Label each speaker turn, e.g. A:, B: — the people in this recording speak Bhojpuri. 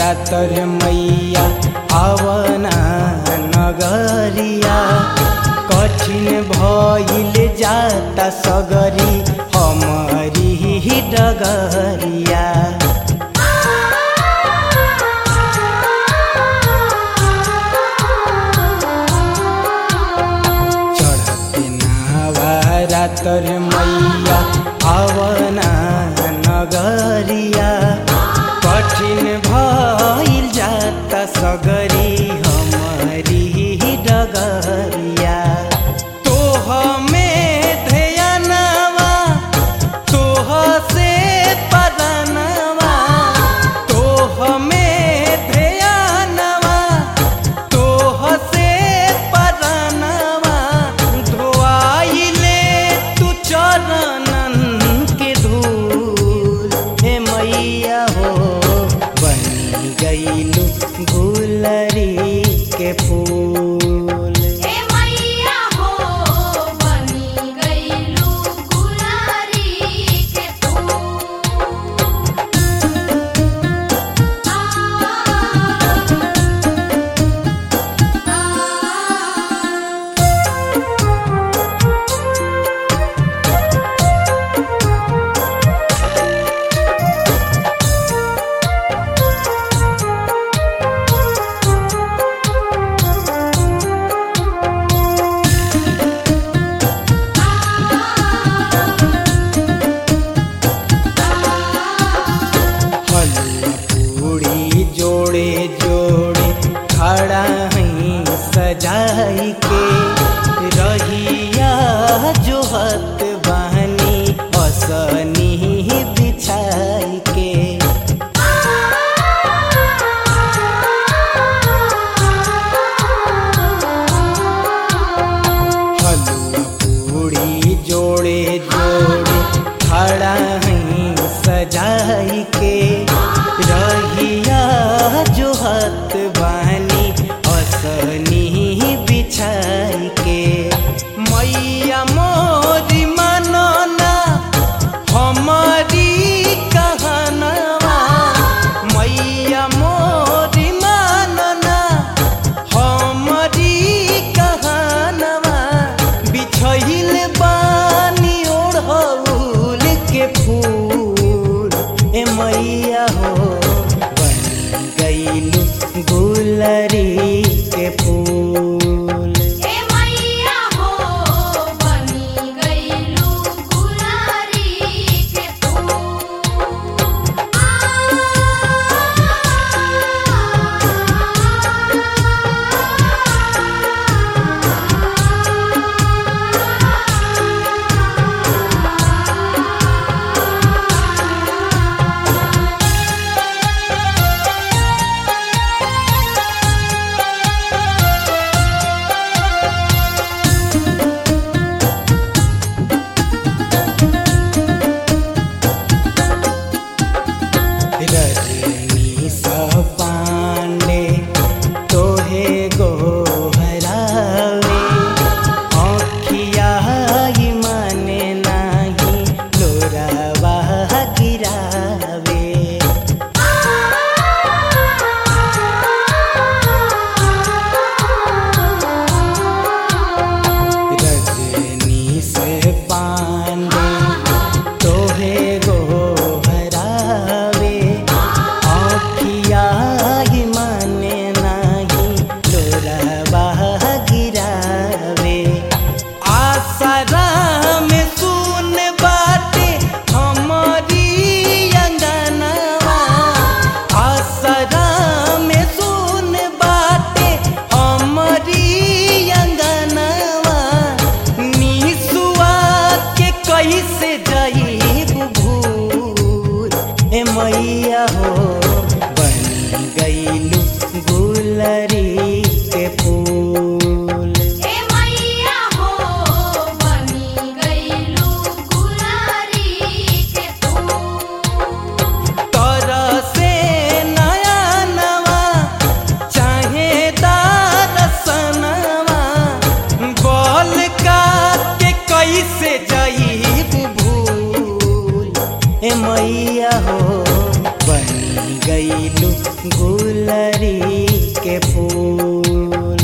A: रातर मैया आवना नगरिया कठिन भइल जाता सगरी हमारी ही डगरिया चढ़ते नावा रातर मैया आवना नगरिया कठिन भइल जाता सगरी हमारी ही डगरिया तोह में ध्यानवा तोह से पदनवा तोह में ध्यानवा तोह से पदनवा धोआइले तू चरणन के धूल हे मैया हो बनी गईलू गुलरी के फूल
B: हे मैया हो बनी गईलू गुलारी के फूल आ
A: हलवा पूड़ी जोड़े जोड़े खड़ा हई सजाई के रहिया जो हत बहनी असनी बिछाई के हलवा पूड़ी जोड़े जोड़े खड़ा हई सजाई के रहिया जो हत बानी असनी बिछाई के मैया मोरी मनना हमारी कहनवा मैया मोरी मनना हमारी कहनवा बिछहिल बानी ओढ़ौल के फूल ए मैया हो बन गईलू गुलरी के फूल
B: हे मैया हो बनी गईलू गुलारी के फूल
A: रजनी सा पांडे तोहे गोहरावे आँखिया ही माने नाही लोरावा गिरावे रजनी से पांडे तोहे गोहरावे आँखिया ही माने नाही लोरावा गिरावे आसरा में सुन बाटे हमारी अंगनवा आसरा में सुन बाटे हमारी अंगनवा निसुआ के कैसे जाइब भूल ए मैया हो बन गईलू गुलरी के फूल
B: हे मैया हो बनी गईलू गुलारी के फूल
A: तोरा से नया नवा चाहे दारसनवा बोल का के कैसे जाइब भूल ए मैया हो बन गई गईलू गुलरी के फूल